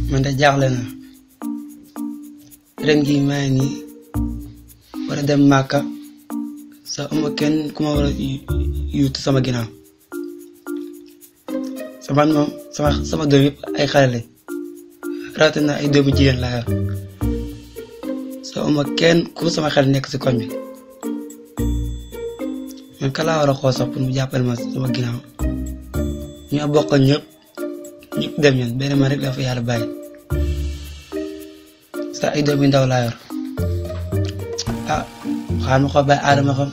man de jaaxle na ren jii maa ngi nii war a dem Màkka sa ama kenn ku ma war a yuutu sama ginnaaw sama moom sama sama doom yëpp ay xale lañ rawatina ay doomu jigéen laa yor sa ama kenn ku sama xel nekk si koñ bi man ka laa war a xool sax pour mu jàppale ma sama ginnaaw ñoo bokk ñëpp ñëpp dem ñun benn man rek la fa yàlla bàyyi sa ay doom yu ndaw laa yor ah xaar ma ko bàyyi aadama xam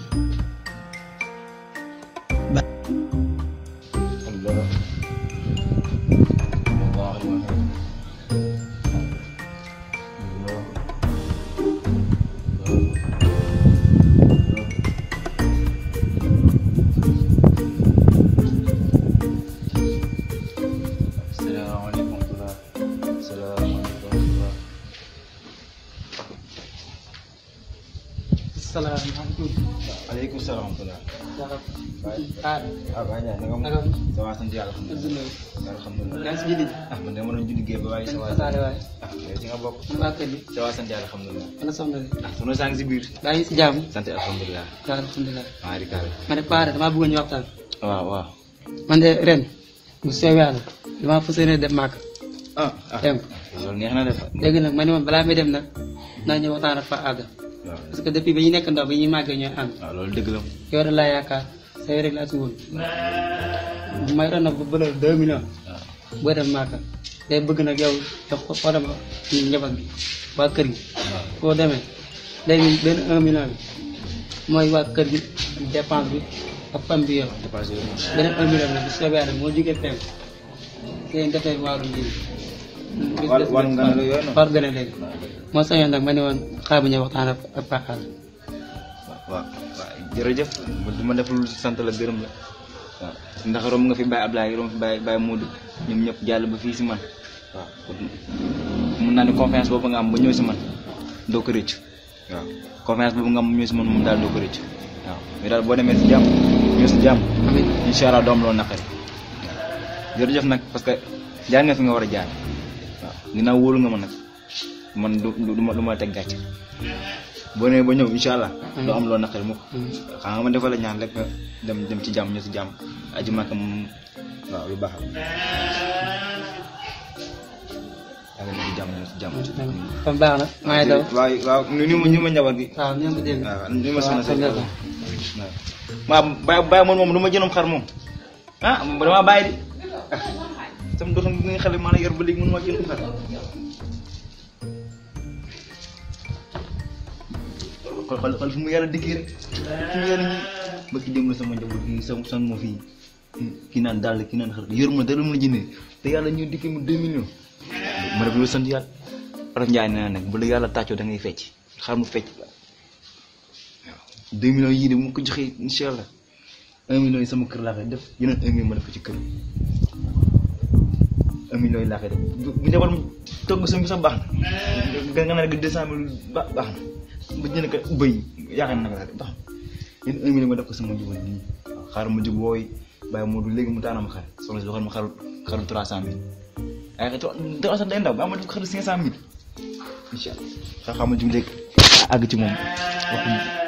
salaamaaleykum wa rahmatulah salaamaaleykum wa rahmatulah. salaamaaleykum. waaleykum salaam wa rahmatulah. ah. ah waa Ndiaye naka naka mu. ça va sant yàlla alhamdulilah. alhamdulilah. yaa ngi si julli ji. ah man de ma doon julli géej ba waaye ça va. tasaare waay. ah yow ci nga bokk. man waa kër gi. ça va sant yàlla alhamdulilah. ana soxna si. ah sunu saa ngi si biir. yaa ngi si jàmm. sant alhamdulilah. waaw alhamdulilah. maa di kaale. ma ne Paare damaa bëgg ñu waxtaan. waaw waaw. man de ren bu soobee yàlla damaa fas yéene dem màkk ah ah dem loolu neex na def. léegi nag ma ne moom balaa may dem nag naa ñëw waxtaan ak fa àgg waaw parce que depuis ba ñu nekk ndaw bi ñuy màggee ñooy ànd waaw loolu dëgg la. yow de laa yaakaar sa yow rek laa si woon may doon nag bu bële deux millions waaw. boo dem màkk day bëgg nag yow jox ko xoo dama ñu njaboot bi waa kër gi boo demee léegi benn un million bi mooy waa kër gi dépense bi ak fam bi yow dépassé wu ma. beneen un million bi bu soobee yàlla moo jógee fenn seen defee waaru njiit wàllu wàllu nga ne la yooyu noonu. war gën a léegi moo sañoon nag ma ne woon xaar bu ñëw waxtaan ak ak Pakal waaw waaw jërëjëf du ma def lu sant la gërëm la waaw ndax romb nga fi Baye Ablaye romb fi Baye Baye Modou ñoom ñëpp jàll ba fii si man waaw mun naa ne confiance boobu nga am ba ñëw si man doo ko rëcc waaw confiance boobu nga am ba ñëw si man moom daal doo ko rëcc waaw mais daal boo demee si jàmm ñëw si jàmm amiin incha allah doom loolu naqari waaw jërëjëf nag parce que jaar nga fi nga war a jaar waaw ginnaaw wóolu nga ma nag man du du ma du ma teg gàcce boo nee ba ñëw incha allah. doo am loo naqari mukk xam nga ma defal la ñaan rek nga dem dem ci jàmm ñu si jàmm aji màkk moom waaw lu baax la. yaa ngi leen di jàmm ñu si jàmm. kon baax na maa ngi daw waaw waaw ni ma ni ma njaboot gi. waaw ñoo ngi dégg waaw ni ma sonn waaw si kon waaw waaw bàyyi bàyyi moom moom du ma jëndoon xar moom ah damaa bàyyi di ah sama doxam bi nga xale maa la yor ba léegi mënu ma jënd xar xool xool xool fu mu yàlla dikkee rek fu mu yàlla ñi ba ki dem la sama njaboot gi sama san moo fii kii naan dàll kii naan xar yor ma dara mën a jëndee te yàlla ñu dikkee mu deux millions ma def loolu sant yàlla Olof Njaay nee na nag bu la yàlla tàccoo da ngay fecc xar mu fecc waaw deux millions yii de bu ma ko joxee incha allah un million yi sama kër laa koy def yeneen un million ma def ko ci kër un million yi laa koy def bu bu ñu mu togg sa bi sax baax na nga nga ne deux cent mille ba baax na ba jënd ko bëy yaakaar naa ko baax na yeneen un million ma def ko sama njaboot nii waaw xaaral ma jóg wooy bàyyi moo du léegi mu taana ma xar soxna si waxal ma xaru xaru trois cent mille ay xar trois cent day ndaw ba ma def ko xaru cinq cent mille incha allah xam-xam ma jóg léegi àgg ci moom waxuñu